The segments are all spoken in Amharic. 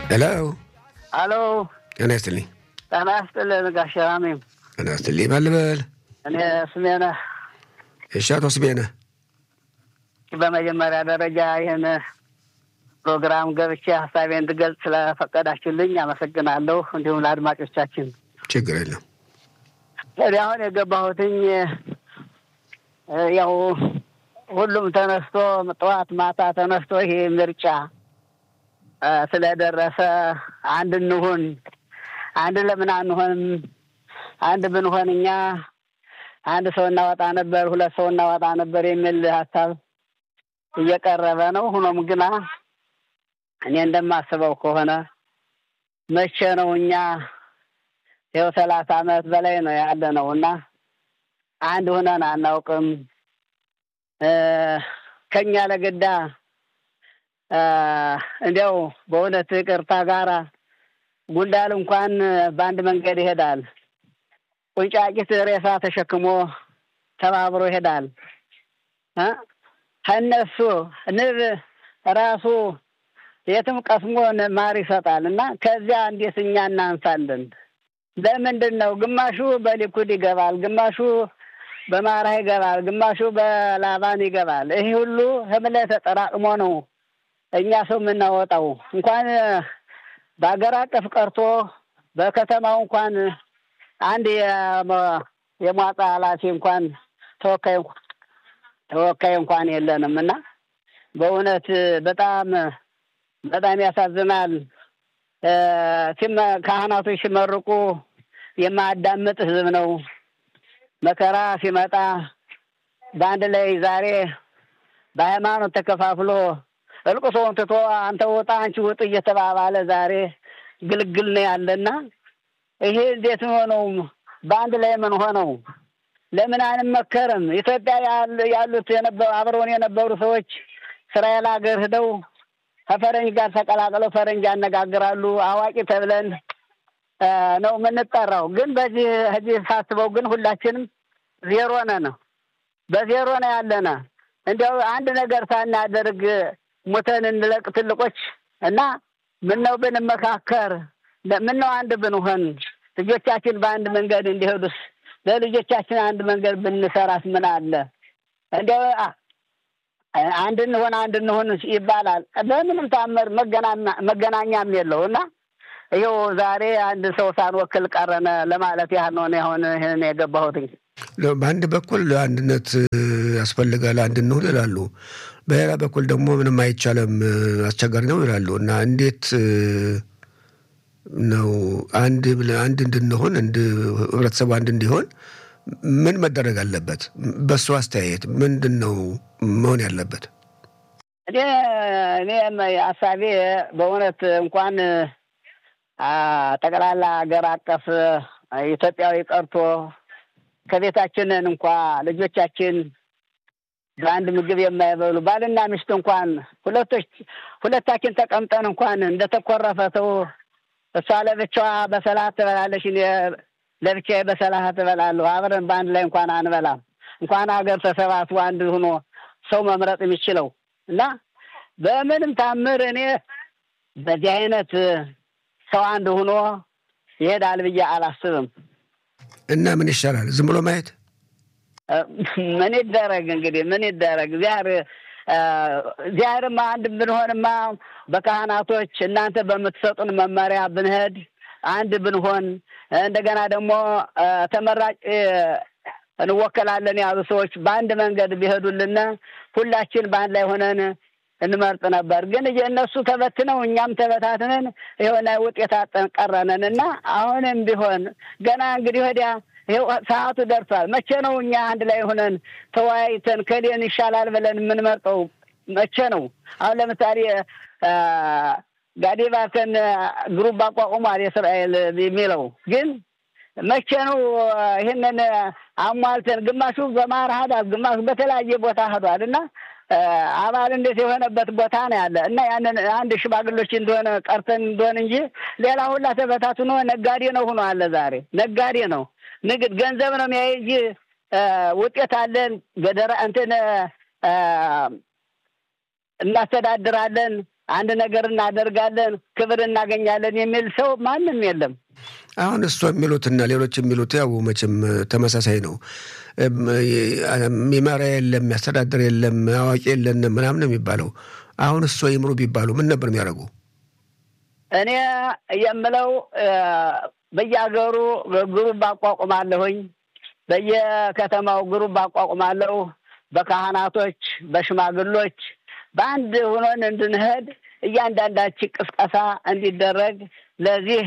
ሄሎ አሎ ጤና ይስጥልኝ። ጤና ይስጥልን ጋሽ ራሜም። ጤና ይስጥልኝ። ማን ልበል? እኔ ስሜነህ። እሺ፣ አቶ ስሜነህ በመጀመሪያ ደረጃ ይህን ፕሮግራም ገብቼ ሀሳቤን እንድገልጽ ስለፈቀዳችሁልኝ አመሰግናለሁ። እንዲሁም ለአድማጮቻችን ችግር የለም። እኔ አሁን የገባሁትኝ ያው ሁሉም ተነስቶ ጠዋት ማታ ተነስቶ ይሄ ምርጫ ስለደረሰ አንድ እንሁን፣ አንድ ለምን አንሆንም? አንድ ብንሆን እኛ አንድ ሰው እናወጣ ነበር፣ ሁለት ሰው እናወጣ ነበር የሚል ሀሳብ እየቀረበ ነው። ሆኖም ግና እኔ እንደማስበው ከሆነ መቼ ነው እኛ ይኸው ሰላሳ አመት በላይ ነው ያለ ነው እና አንድ ሆነን አናውቅም። ከኛ ለግዳ እንዲያው በእውነት ይቅርታ ጋራ ጉንዳል እንኳን በአንድ መንገድ ይሄዳል። ቁንጫቂት ሬሳ ተሸክሞ ተባብሮ ይሄዳል። ከእነሱ ንብ ራሱ የትም ቀስሞ ማር ይሰጣል እና ከዚያ እንዴት እኛ እናንሳለን? ለምንድን ነው ግማሹ በሊኩድ ይገባል፣ ግማሹ በማራ ይገባል፣ ግማሹ በላባን ይገባል። ይህ ሁሉ ህምለ ተጠራቅሞ ነው እኛ ሰው የምናወጣው። እንኳን በሀገር አቀፍ ቀርቶ በከተማው እንኳን አንድ የሟጣ ኃላፊ እንኳን ተወካይ ተወካይ እንኳን የለንም እና በእውነት በጣም በጣም ያሳዝናል። ካህናቶች ሲመርቁ የማያዳምጥ ህዝብ ነው። መከራ ሲመጣ በአንድ ላይ ዛሬ በሃይማኖት ተከፋፍሎ እልቅሶውን ትቶ አንተ ውጣ አንቺ ውጥ እየተባባለ ዛሬ ግልግል ነው ያለና ይሄ እንዴት ሆነው በአንድ ላይ ምን ሆነው ለምን አንመከርም? ኢትዮጵያ ያሉት አብረውን የነበሩ ሰዎች እስራኤል ሀገር ሂደው ከፈረንጅ ጋር ተቀላቅለው ፈረንጅ ያነጋግራሉ። አዋቂ ተብለን ነው የምንጠራው። ግን በዚህ እዚህ ሳስበው ግን ሁላችንም ዜሮ ነን፣ በዜሮ ነው ያለነ። እንዲያው አንድ ነገር ሳናደርግ ሙተን እንለቅ ትልቆች እና ምነው ብንመካከር፣ ምነው አንድ ብንሆን፣ ልጆቻችን በአንድ መንገድ እንዲሄዱስ ለልጆቻችን አንድ መንገድ ብንሰራስ ምን አለ? እንዲያው አንድ እንሆን አንድ እንሆን ይባላል። በምንም ታምር መገናኛም የለው እና ይኸው ዛሬ አንድ ሰው ሳንወክል ቀረነ ለማለት ያህል ነው አሁን ይህን የገባሁትኝ። በአንድ በኩል አንድነት ያስፈልጋል፣ አንድ እንሁን ይላሉ። በሌላ በኩል ደግሞ ምንም አይቻልም፣ አስቸጋሪ ነው ይላሉ እና እንዴት ነው አንድ አንድ እንድንሆን ህብረተሰቡ አንድ እንዲሆን ምን መደረግ አለበት? በእሱ አስተያየት ምንድን ነው መሆን ያለበት? እኔ እኔ ሀሳቤ በእውነት እንኳን ጠቅላላ ሀገር አቀፍ ኢትዮጵያዊ ቀርቶ ከቤታችንን እንኳ ልጆቻችን በአንድ ምግብ የማይበሉ ባልና ሚስት እንኳን ሁለቶች ሁለታችን ተቀምጠን እንኳን እንደተኮረፈ ሰው እሷ ለብቻዋ በሰላህ ትበላለች፣ እኔ ለብቻዬ በሰላህ ትበላለሁ። አብረን በአንድ ላይ እንኳን አንበላም። እንኳን ሀገር ተሰባስቦ አንድ ሆኖ ሰው መምረጥ የሚችለው እና በምንም ታምር እኔ በዚህ አይነት ሰው አንድ ሆኖ ይሄዳል ብዬ አላስብም። እና ምን ይሻላል? ዝም ብሎ ማየት ምን ይደረግ እንግዲህ ምን ይደረግ? እግዚአብሔር እግዚአብሔርማ አንድ ብንሆንማ በካህናቶች እናንተ በምትሰጡን መመሪያ ብንሄድ አንድ ብንሆን እንደገና ደግሞ ተመራጭ እንወከላለን ያሉ ሰዎች በአንድ መንገድ ቢሄዱልን ሁላችን በአንድ ላይ ሆነን እንመርጥ ነበር። ግን እነሱ ተበትነው እኛም ተበታትነን የሆነ ውጤት አጠን ቀረነን እና አሁንም ቢሆን ገና እንግዲህ ወዲያ ይኸው ሰዓቱ ደርሷል። መቼ ነው እኛ አንድ ላይ ሆነን ተወያይተን ከሌን ይሻላል ብለን የምንመርጠው? መቼ ነው? አሁን ለምሳሌ ጋዴ ባርከን ግሩፕ አቋቁሟል የእስራኤል የሚለው ግን መቼ ነው ይህንን አሟልተን? ግማሹ በማር ሄዷል፣ ግማሹ በተለያየ ቦታ ሄዷል እና አባል እንዴት የሆነበት ቦታ ነው ያለ እና ያንን አንድ ሽማግሎች እንደሆነ ቀርተን እንደሆነ እንጂ ሌላ ሁላ ተበታትኖ ነጋዴ ነው ሆኖ አለ። ዛሬ ነጋዴ ነው ንግድ ገንዘብ ነው የሚያይ እንጂ ውጤት አለን ገደራ እንትን እናስተዳድራለን አንድ ነገር እናደርጋለን፣ ክብር እናገኛለን የሚል ሰው ማንም የለም። አሁን እሷ የሚሉትና ሌሎች የሚሉት ያው መቼም ተመሳሳይ ነው። የሚመራ የለም፣ የሚያስተዳድር የለም፣ አዋቂ የለንም ምናምን የሚባለው አሁን እሷ ይምሩ ቢባሉ ምን ነበር የሚያደርጉ? እኔ የምለው በየሀገሩ ግሩፕ አቋቁማለሁኝ፣ በየከተማው ግሩፕ አቋቁማለሁ። በካህናቶች በሽማግሎች በአንድ ሆኖን እንድንሄድ እያንዳንዳችን ቅስቀሳ እንዲደረግ ለዚህ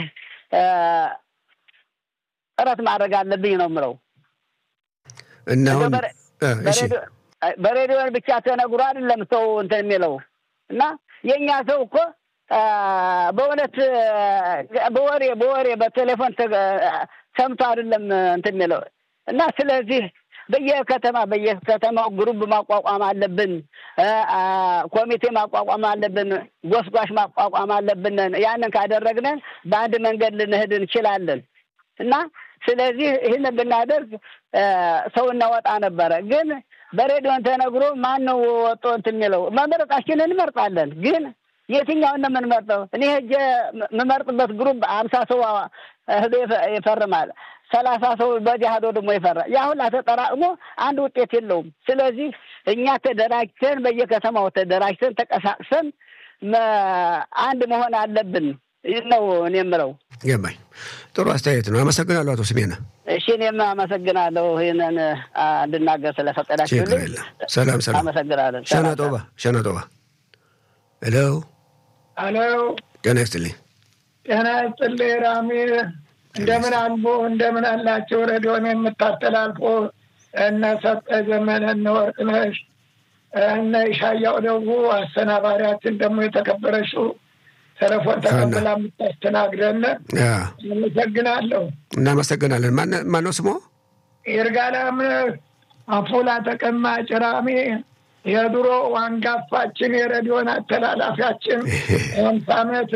ጥረት ማድረግ አለብኝ ነው የምለው። እና አሁን በሬዲዮን ብቻ ተነግሮ አይደለም ሰው እንትን የሚለው እና የእኛ ሰው እኮ በእውነት በወሬ በወሬ በቴሌፎን ሰምቶ አይደለም እንትን የሚለው እና ስለዚህ በየከተማ በየከተማው ግሩብ ማቋቋም አለብን። ኮሚቴ ማቋቋም አለብን። ጎስጓሽ ማቋቋም አለብን። ያንን ካደረግን በአንድ መንገድ ልንሄድ እንችላለን እና ስለዚህ ይህን ብናደርግ ሰው እናወጣ ነበረ። ግን በሬዲዮን ተነግሮ ማን ነው ወጦ እንትን የሚለው? መመረጣችንን እንመርጣለን። ግን የትኛውን ነው የምንመርጠው? እኔ ሄጄ የምመርጥበት ግሩፕ አምሳ ሰው ህዶ ይፈርማል። ሰላሳ ሰው በዚህ ሄዶ ደግሞ ይፈራል። ያ ሁላ ተጠራቅሞ አንድ ውጤት የለውም። ስለዚህ እኛ ተደራጅተን በየከተማው ተደራጅተን ተቀሳቅሰን አንድ መሆን አለብን ነው እኔ የምለው። ገባኝ። ጥሩ አስተያየት ነው። አመሰግናለሁ አቶ ስሜነ። እሺ፣ እኔም አመሰግናለሁ ይህንን እንድናገር ስለፈቀዳችሁልኝ። ሰላም ሰላም። አመሰግናለን። ሸና ጦባ ሸና ጦባ። ሄሎ ሄሎ። ጤና ይስጥልኝ። ጤና ይስጥልኝ ራሚ እንደምን አልቦ እንደምን አላቸው ሬዲዮን የምታስተላልፎ እነ ሰጠ ዘመነ እነ ወርቅነሽ እነ ይሻያው ደጉ አሰናባሪያችን ደግሞ የተከበረችው ቴሌፎን ተቀብላ የምታስተናግደን አመሰግናለሁ። እናመሰግናለን። ማነው ስሞ? ይርጋለም አፎላ ተቀማጭ ራሜ የድሮ አንጋፋችን የሬዲዮን አስተላላፊያችን አምሳ ዓመት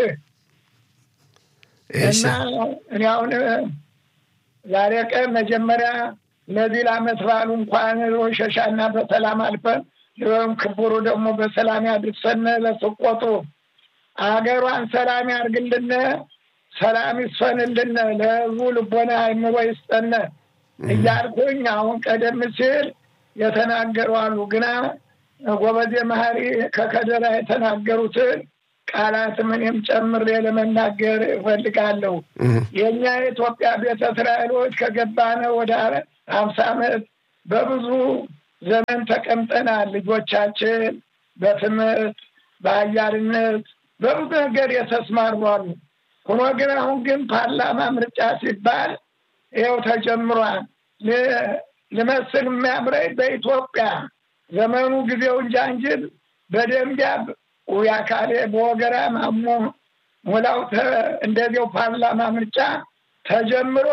እና እኔ አሁን ዛሬ ቀን መጀመሪያ ለዚህ ለዓመት በዓሉ እንኳን ሸሻና በሰላም አልፈን ሊሆን ክቡሩ ደግሞ በሰላም ያድርሰን። ለስቆጡ አገሯን ሰላም ያርግልን፣ ሰላም ይስፈንልን፣ ለህዝቡ ልቦና አይምሮ ይስጠን እያልኩኝ አሁን ቀደም ሲል የተናገሩ አሉ። ግና ጎበዜ መሀሪ ከከደራ የተናገሩትን ቃላት ምንም ጨምሬ ለመናገር እፈልጋለሁ። የእኛ የኢትዮጵያ ቤተ እስራኤሎች ከገባነ ወደ ሀምሳ ዓመት በብዙ ዘመን ተቀምጠናል። ልጆቻችን በትምህርት በአያልነት በብዙ ነገር የተስማሩ አሉ። ሆኖ ግን አሁን ግን ፓርላማ ምርጫ ሲባል ይኸው ተጀምሯል። ልመስል የሚያምረኝ በኢትዮጵያ ዘመኑ ጊዜው እንጃ እንጂ በደንቢያ ውያካሌ በወገራ ማሞ ሙላው እንደዚያው ፓርላማ ምርጫ ተጀምሮ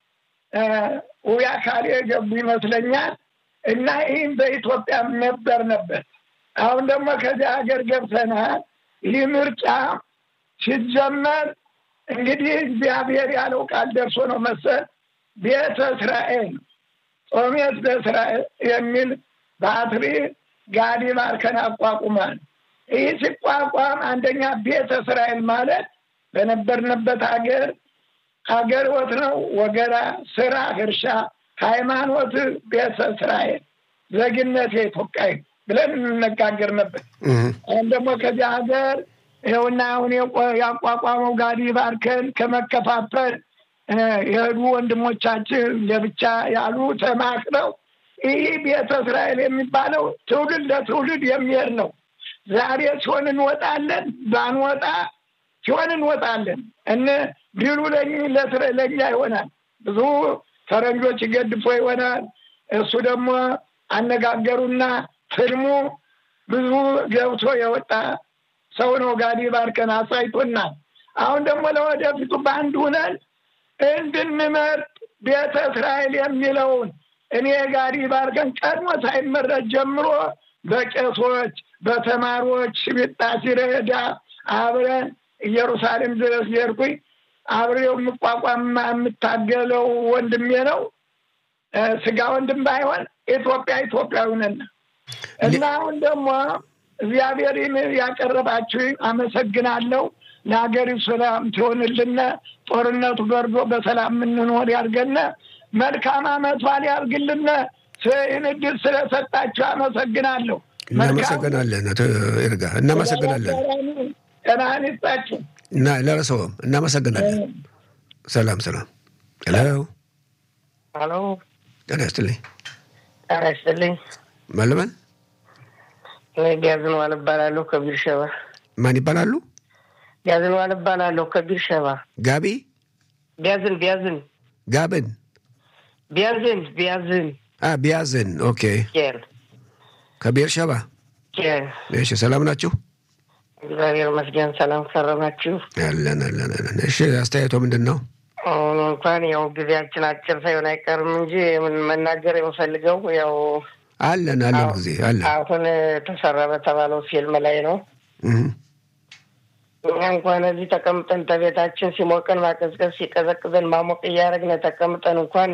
ውያካሌ ገቡ ይመስለኛል። እና ይህም በኢትዮጵያ ነበር ነበር። አሁን ደግሞ ከዚህ ሀገር ገብተናል። ይህ ምርጫ ሲጀመር እንግዲህ እግዚአብሔር ያለው ቃል ደርሶ ነው መሰል ቤተ እስራኤል ጾሜት በእስራኤል የሚል ባትሪ ጋዲ ማርከን አቋቁሟል። ይህ ሲቋቋም አንደኛ ቤተ እስራኤል ማለት በነበርንበት ሀገር ሀገር ወት ነው ወገራ፣ ስራ፣ እርሻ፣ ሃይማኖት ቤተ እስራኤል፣ ዜግነት የኢትዮጵያዊ ብለን እንነጋገር ነበር። አሁን ደግሞ ከዚህ ሀገር ይኸውና አሁን ያቋቋመው ጋዲ ባርከን ከመከፋፈል የሄዱ ወንድሞቻችን ለብቻ ያሉ ተማክረው ይህ ቤተ እስራኤል የሚባለው ትውልድ ለትውልድ የሚሄድ ነው። ዛሬ ሲሆን እንወጣለን፣ ባንወጣ ሲሆን እንወጣለን። እነ ቢሉ ለእኛ ይሆናል። ብዙ ፈረንጆች ገድፎ ይሆናል። እሱ ደግሞ አነጋገሩና ፍልሙ ብዙ ገብቶ የወጣ ሰው ነው። ጋዲ ባርከን አሳይቶናል። አሁን ደግሞ ለወደፊቱ በአንድ ሁነን እንድንመርጥ ቤተ እስራኤል የሚለውን እኔ ጋዲ ባርከን ቀድሞ ሳይመረጥ ጀምሮ በቄሶች በተማሪዎች ሽቢጣ ሲረዳ አብረን ኢየሩሳሌም ድረስ የሄድኩኝ አብሬው የምቋቋም የምታገለው ወንድሜ ነው። ስጋ ወንድም ባይሆን ኢትዮጵያ ኢትዮጵያዊ ነን እና አሁን ደግሞ እግዚአብሔርን ያቀረባችሁ አመሰግናለሁ። ለሀገሪቱ ሰላም ትሆንልን፣ ጦርነቱ በርዶ በሰላም የምንኖር ያድርገን። መልካም አመት በዓል ያድርግልን። ይህን እድል ስለሰጣችሁ አመሰግናለሁ። እናመሰግናለን። አቶ ይርጋ እናመሰግናለን። ጤናህን ይስጣችሁ እና ለረሰውም እናመሰግናለን። ሰላም ሰላም። ሄሎ ሄሎ፣ ጤና ይስጥልኝ። ጤና ይስጥልኝ። ማለመን እኔ ቢያዝንዋል እባላለሁ ከቢር ሸባ። ማን ይባላሉ? ቢያዝንዋል እባላለሁ ከቢር ሸባ። ጋቢ ቢያዝን ቢያዝን ጋብን ቢያዝን ቢያዝን አ ቢያዝን ኦኬ። ኬር ከቤር ሸባ ኬር። እሺ፣ ሰላም ናችሁ? እግዚአብሔር ይመስገን። ሰላም ከረማችሁ? አለን አለን አለን። እሺ፣ አስተያየቶ ምንድን ነው? አሁን እንኳን ያው ጊዜያችን አጭር ሳይሆን አይቀርም እንጂ ምን መናገር የምፈልገው ያው አለን አለን ጊዜ አለን። አሁን ተሰራ በተባለው ፊልም ላይ ነው። እህ እኛ እንኳን እዚህ ተቀምጠን ተቤታችን ሲሞቀን ማቀዝቀዝ ሲቀዘቅዘን ማሞቅ እያደረግን ተቀምጠን እንኳን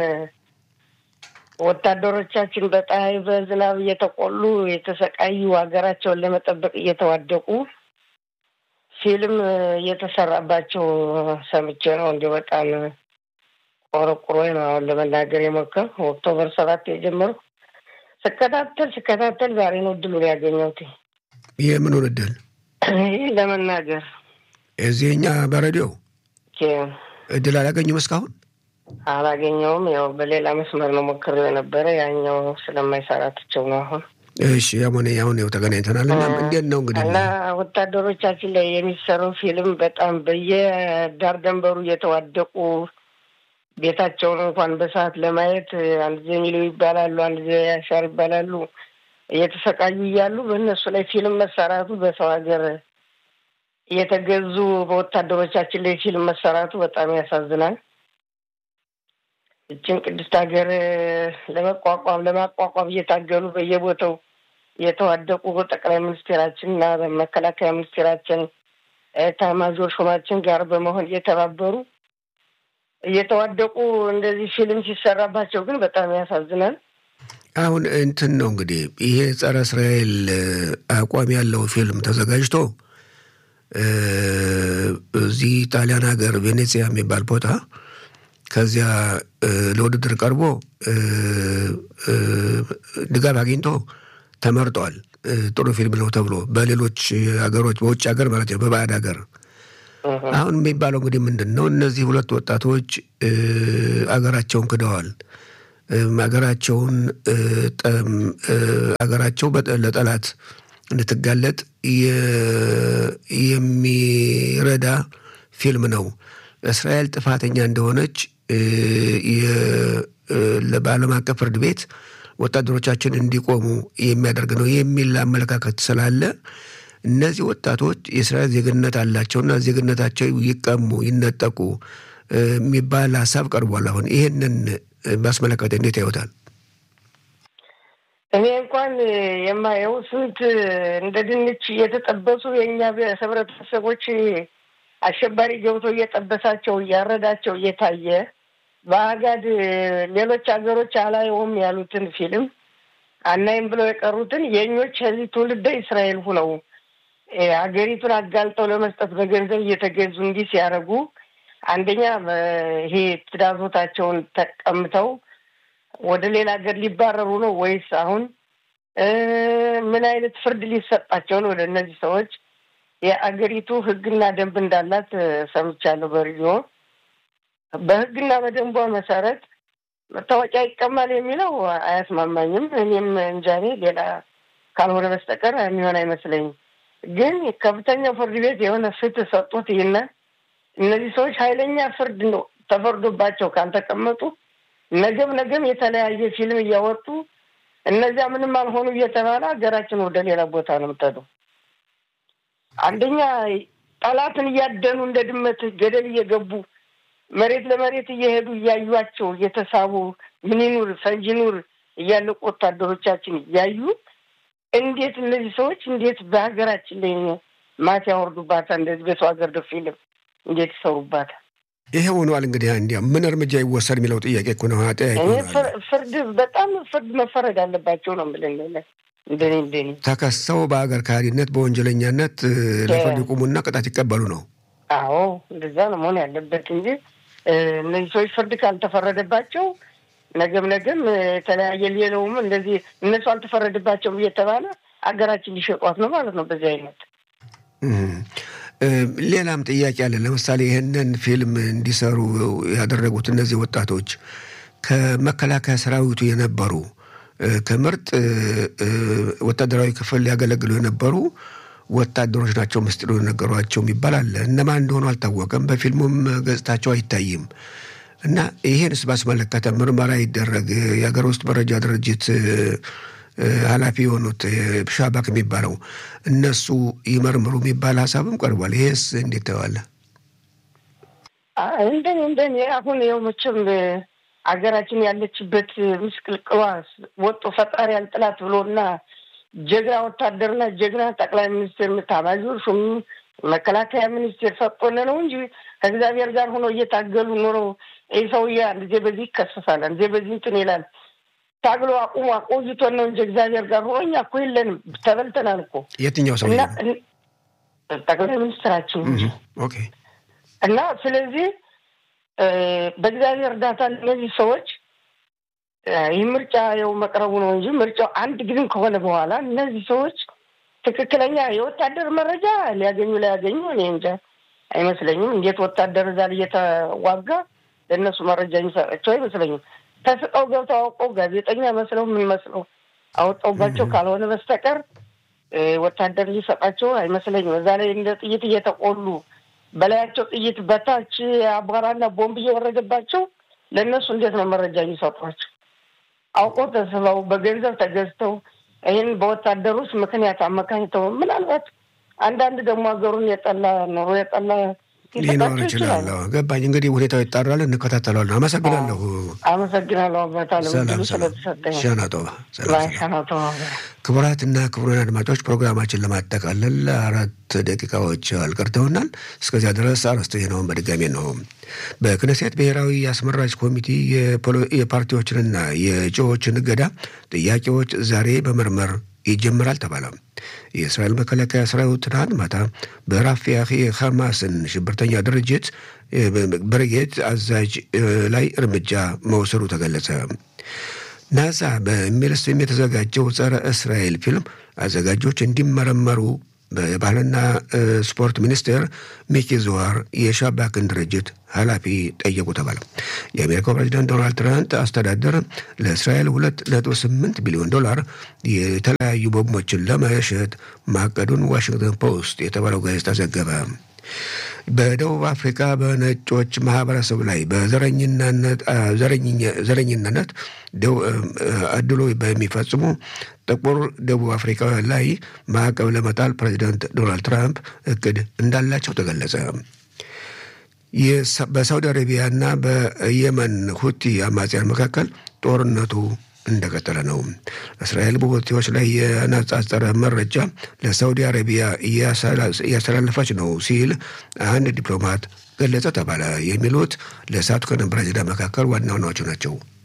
ወታደሮቻችን በፀሐይ በዝናብ እየተቆሉ የተሰቃዩ ሀገራቸውን ለመጠበቅ እየተዋደቁ ፊልም እየተሰራባቸው ሰምቼ ነው። እንዲሁ በጣም ቆረቁሮ ነው አሁን ለመናገር የሞከር ኦክቶበር ሰባት የጀመርኩ ስከታተል ስከታተል ዛሬ ነው እድሉን ያገኘሁት የምኑን እድል ይህ ለመናገር እዚህ እኛ በሬዲዮ ኬ- እድል አላገኙም እስካሁን። አላገኘውም። ያው በሌላ መስመር ነው ሞክሬው የነበረ ያኛው ስለማይሰራ ትቸው ነው አሁን እሺ ያሞኔ አሁን ያው ተገናኝተናል። እና እንዴት ነው እንግዲህ እና ወታደሮቻችን ላይ የሚሰራው ፊልም በጣም በየዳር ደንበሩ እየተዋደቁ ቤታቸውን እንኳን በሰዓት ለማየት አንድ ጊዜ ሚሊው ይባላሉ፣ አንድ ጊዜ ያሻር ይባላሉ። እየተሰቃዩ እያሉ በእነሱ ላይ ፊልም መሰራቱ በሰው ሀገር እየተገዙ በወታደሮቻችን ላይ ፊልም መሰራቱ በጣም ያሳዝናል። እችን ቅድስት ሀገር ለመቋቋም ለማቋቋም እየታገሉ በየቦታው የተዋደቁ ጠቅላይ ሚኒስቴራችን እና መከላከያ ሚኒስቴራችን ኤታማዦር ሹማችን ጋር በመሆን እየተባበሩ እየተዋደቁ እንደዚህ ፊልም ሲሰራባቸው ግን በጣም ያሳዝናል። አሁን እንትን ነው እንግዲህ ይሄ ጸረ እስራኤል አቋም ያለው ፊልም ተዘጋጅቶ እ እዚህ ጣሊያን ሀገር ቬኔዚያ የሚባል ቦታ ከዚያ እ ለውድድር ቀርቦ እ እ ድጋፍ አግኝቶ ተመርጧል። እ ጥሩ ፊልም ነው ተብሎ በሌሎች ሀገሮች በውጭ ሀገር ማለት ነው በባዕድ ሀገር አሁን የሚባለው እንግዲህ ምንድን ነው? እነዚህ ሁለት ወጣቶች እ አገራቸውን ክደዋል። እም አገራቸውን እ ጠም እ አገራቸው በጠ- ለጠላት እንድትጋለጥ የ- የሚረዳ ፊልም ነው። እስራኤል ጥፋተኛ እንደሆነች እ የ- እ በዓለም አቀፍ ፍርድ ቤት ወታደሮቻችን እንዲቆሙ የሚያደርግ ነው የሚል አመለካከት ስላለ እነዚህ ወጣቶች የእስራኤል ዜግነት አላቸውና ዜግነታቸው ይቀሙ፣ ይነጠቁ እ የሚባል ሀሳብ ቀርቧል። አሁን ይህንን ባስመለከተ እንዴት ያዩታል? እኔ እንኳን የማየው ስንት እንደ ድንች እየተጠበሱ የእኛ ህብረተሰቦች አሸባሪ ገብቶ እየጠበሳቸው እያረዳቸው እየታየ በአጋድ ሌሎች ሀገሮች አላየውም ያሉትን ፊልም አናይም ብለው የቀሩትን የእኞች ከዚህ ትውልደ እስራኤል ሁነው እ ሀገሪቱን አጋልጠው ለመስጠት በገንዘብ እየተገዙ እንዲህ ሲያደርጉ አንደኛ በ- ይሄ ትዳዞታቸውን ተቀምተው ወደ ሌላ ሀገር ሊባረሩ ነው ወይስ አሁን እ ምን አይነት ፍርድ ሊሰጣቸው ነው? ወደ እነዚህ ሰዎች የአገሪቱ ሕግና ደንብ እንዳላት እ ሰምቻለሁ በሬዲዮ። በሕግና በደንቧ መሰረት መታወቂያ ይቀማል የሚለው አያስማማኝም። እኔም እንጃ እኔ ሌላ ካልሆነ በስተቀር የሚሆን አይመስለኝም። ግን ከፍተኛው ፍርድ ቤት የሆነ ፍትህ ሰጡት ይህና እነዚህ ሰዎች ኃይለኛ ፍርድ ነው ተፈርዶባቸው ካልተቀመጡ ነገም ነገም የተለያየ ፊልም እያወጡ እነዚያ ምንም አልሆኑ እየተባለ ሀገራችን ወደ ሌላ ቦታ ነው የምትሄደው። አንደኛ ጠላትን እያደኑ እንደ ድመት ገደል እየገቡ መሬት ለመሬት እየሄዱ እያዩቸው እየተሳቡ ምን ይኑር ፈንጂ ይኑር እያለቁ ወታደሮቻችን እያዩ እንዴት እነዚህ ሰዎች እንዴት በሀገራችን ላይ ማት ያወርዱባታል? እንደዚህ በሰው ሀገር ደ ፊልም እንዴት ይሰሩባታል? ይሄ ሆኗል። እንግዲህ እንዲያ ምን እርምጃ ይወሰድ የሚለው ጥያቄ እኮ ነው። አጠያቂ እኔ ሆኗል። ፍር- ፍርድ በጣም ፍርድ መፈረድ አለባቸው ነው የምልህ። እንደኔ እንደኔ ተከሰው በአገር ካህሪነት በወንጀለኛነት ለፍርድ ይቁሙና ቅጣት ይቀበሉ ነው። አዎ እንደዛ ነው መሆን ያለበት እንጂ እነዚህ ሰዎች ፍርድ ካልተፈረደባቸው ነገም ነገም የተለያየ ሌለውም እንደዚህ እነሱ አልተፈረደባቸውም እየተባለ አገራችን ሊሸጧት ነው ማለት ነው። በዚህ አይነት ሌላም ጥያቄ አለ። ለምሳሌ ይህንን ፊልም እንዲሰሩ ያደረጉት እነዚህ ወጣቶች ከመከላከያ ሰራዊቱ የነበሩ ከምርጥ ወታደራዊ ክፍል ሊያገለግሉ የነበሩ ወታደሮች ናቸው ምስጢሩ የነገሯቸው የሚባል አለ። እነማን እንደሆኑ አልታወቀም። በፊልሙም ገጽታቸው አይታይም። እና ይሄንስ ባስመለከተ ምርመራ ይደረግ። የሀገር ውስጥ መረጃ ድርጅት ኃላፊ የሆኑት ሻባክ የሚባለው እነሱ ይመርምሩ የሚባል ሀሳብም ቀርቧል። ይሄስ እንዴት ተዋለ? እንደኔ እንደኔ አሁን ይኸው መቼም አገራችን ያለችበት ምስቅልቅሏ ወጦ ፈጣሪ ያልጥላት ብሎና ጀግና ወታደርና ጀግና ጠቅላይ ሚኒስትር ኤታማዦር ሹም መከላከያ ሚኒስቴር ሰጥቶን ነው እንጂ ከእግዚአብሔር ጋር ሆኖ እየታገሉ ኖሮ ይህ ሰውዬ አንድ ጊዜ በዚህ ይከሰሳል፣ አንድ ጊዜ በዚህ እንትን ይላል። ታግሎ አቁሞ አቆይቶን ነው እንጂ እግዚአብሔር ጋር ሆኖ እኛ እኮ የለንም፣ ተበልተናል እኮ። የትኛው ሰው ጠቅላይ ሚኒስትራችን እንጂ ኦኬ። እና ስለዚህ በእግዚአብሔር እርዳታ እነዚህ ሰዎች ይህ ምርጫ የው መቅረቡ ነው እንጂ ምርጫው አንድ ግን ከሆነ በኋላ እነዚህ ሰዎች ትክክለኛ የወታደር መረጃ ሊያገኙ ላያገኙ እኔ እንጃ አይመስለኝም። እንዴት ወታደር እዛ እየተዋጋ ለእነሱ መረጃ የሚሰጣቸው አይመስለኝም። ተስጠው ገብተው አውቀው ጋዜጠኛ መስለው ምን መስለው አወጣውባቸው ካልሆነ በስተቀር ወታደር ሊሰጣቸው አይመስለኝም። እዛ ላይ እንደ ጥይት እየተቆሉ በላያቸው ጥይት በታች አቧራና ቦምብ እየወረደባቸው ለእነሱ እንዴት ነው መረጃ የሚሰጧቸው? አውቀው ተስበው በገንዘብ ተገዝተው ይህን በወታደሮች ምክንያት አመካኝተው ምናልባት አንዳንድ ደግሞ ሀገሩን የጠላ ኑሮ የጠላ ሊኖር ይችላል። ገባኝ። እንግዲህ ሁኔታው ይጣራል፣ እንከታተለዋለን። አመሰግናለሁ። አመሰግናለሁ አባታለ ስለተሰጠኝ ሻናጦባ። ሻናጦባ ክቡራትና ክቡራን አድማጮች ፕሮግራማችን ለማጠቃለል አራት ደቂቃዎች አልቀርተውናል። እስከዚያ ድረስ አርዕስተ ዜናውን በድጋሜ ነው። በክነሴት ብሔራዊ አስመራጭ ኮሚቴ የፓርቲዎችንና የእጩዎችን እገዳ ጥያቄዎች ዛሬ በመርመር ይጀምራል ተባለ። የእስራኤል መከላከያ ሰራዊት ትናንት ማታ በራፊያህ የሐማስን ሽብርተኛ ድርጅት ብርጌድ አዛዥ ላይ እርምጃ መውሰዱ ተገለጸ። ናዛ በሚል ስም የተዘጋጀው ጸረ እስራኤል ፊልም አዘጋጆች እንዲመረመሩ በባህልና ስፖርት ሚኒስቴር ሚኪ ዙዋር የሻባክን ድርጅት ኃላፊ ጠየቁ ተባለ። የአሜሪካው ፕሬዚዳንት ዶናልድ ትራምፕ አስተዳደር ለእስራኤል ሁለት ነጥብ ስምንት ቢሊዮን ዶላር የተለያዩ ቦምቦችን ለመሸጥ ማቀዱን ዋሽንግተን ፖስት የተባለው ጋዜጣ ዘገበ። በደቡብ አፍሪካ በነጮች ማህበረሰብ ላይ በዘረኝነት አድሎ በሚፈጽሙ ጥቁር ደቡብ አፍሪካውያን ላይ ማዕቀብ ለመጣል ፕሬዚዳንት ዶናልድ ትራምፕ እቅድ እንዳላቸው ተገለጸ። በሳውዲ አረቢያና በየመን ሁቲ አማጽያን መካከል ጦርነቱ እንደቀጠለ ነው። እስራኤል በሁቲዎች ላይ የነጻጸረ መረጃ ለሳውዲ አረቢያ እያስተላለፈች ነው ሲል አንድ ዲፕሎማት ገለጸ ተባለ። የሚሉት ለሰዓቱ ከነበረ ዜና መካከል ዋና ዋናዎቹ ናቸው።